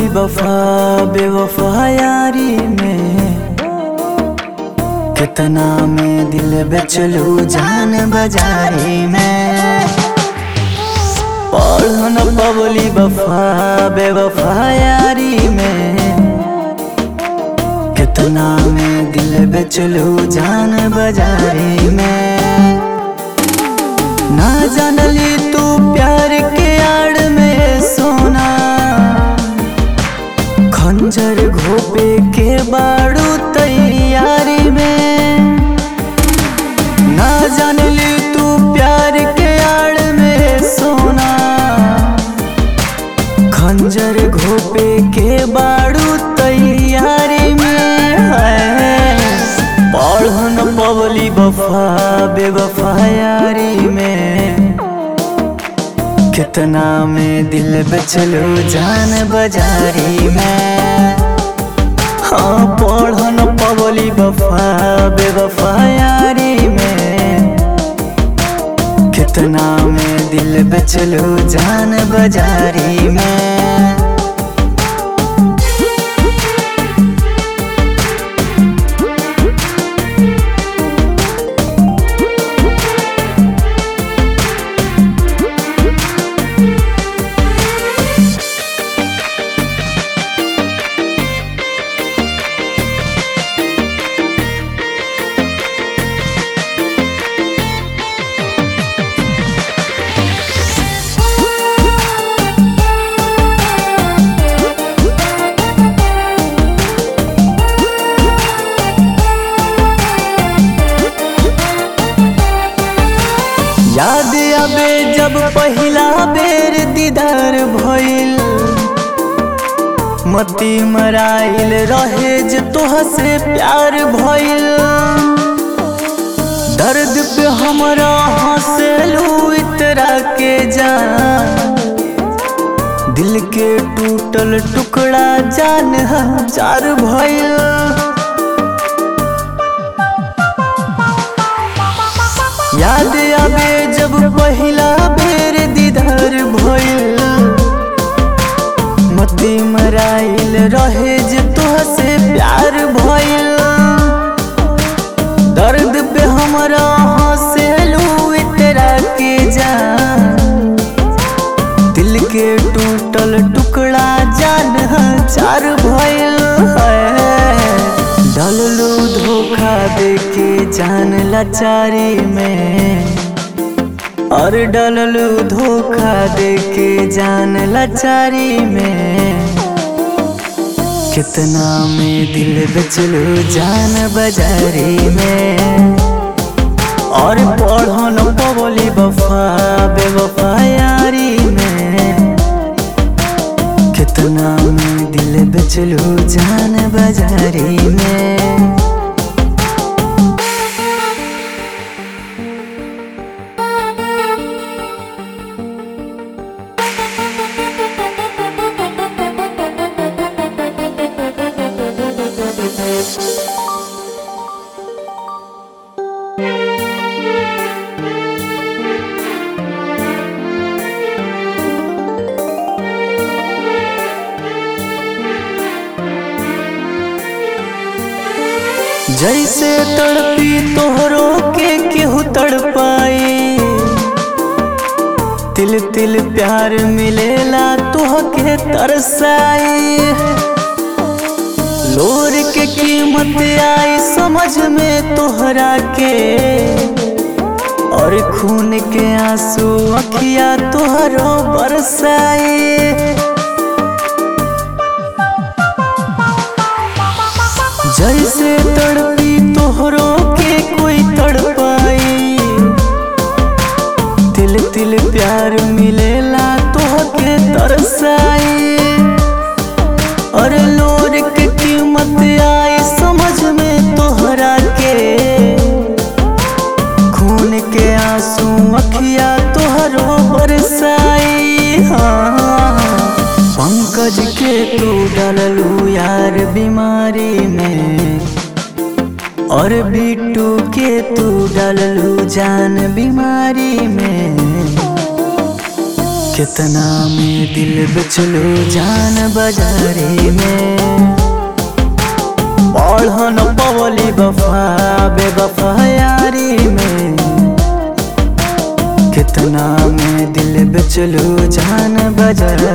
वफा बेवफा यारी में कितना में दिल बेचलू जान बाजारी में पढ़न पवली वफा बेवफा यारी में कितना में दिल बेचलू जान बाजारी में ना जानली तू प्यार के आड़ में सोना खंजर घोपे के बाड़ू तैयारी में ना जानली तू प्यार के आड़ में सोना खंजर घोपे के बाड़ू तैयारी में है पढ़न पवली वफा बेवफा यारी में कितना में दिल बेचलो जान बाजारी में हाँ पढ़न पवली वफा बेवफा यारी में कितना में दिल बेचलो जान बाजारी में याद आबे जब पहिला बेर दीदार भइल मती मराइल रहे जे तोह से प्यार भइल दर्द पे हमरा हंसलू इतरा के जान दिल के टूटल टुकड़ा जान हजार भइल याद आबे जब पहिला बेर दीदार भइल मती मराइल रहे जे तोह से प्यार भइल दर्द पे हमरा हंसलू इतरा के जान दिल के टूटल टुकड़ा जान चार भइल है डललू धोखा देके जान लाचारी में और डललू धोखा देके जान लाचारी में कितना में दिल बेचलू जान बाजारी में और पढ़न पवली वफा बेवफा यारी में कितना में दिल बेचलू जान बाजारी में जैसे तड़पी तोहरो के केहू तड़पाई तिल तिल प्यार मिलेला तोह के तरसाई लोर के कीमत आई समझ में तोहरा के और खून के आंसू अखिया तोहरो बरसाई जैसे तड़पी तोहरो के कोई तड़पाई तिल तिल प्यार मिलेला तोह के तरसाई और लोर के कीमत आई समझ में तोहरा के खून के आंसू अखिया तोहरो बरसाई हाँ पंकज के तू डललू यार बीमारी में और बिट्टू के तू डललू जान बीमारी में कितना में दिल बेचलो जान बाजारे में बढ़न पवली बफा बेबफा यारी में कितना में दिल बेचलो जान बाजारे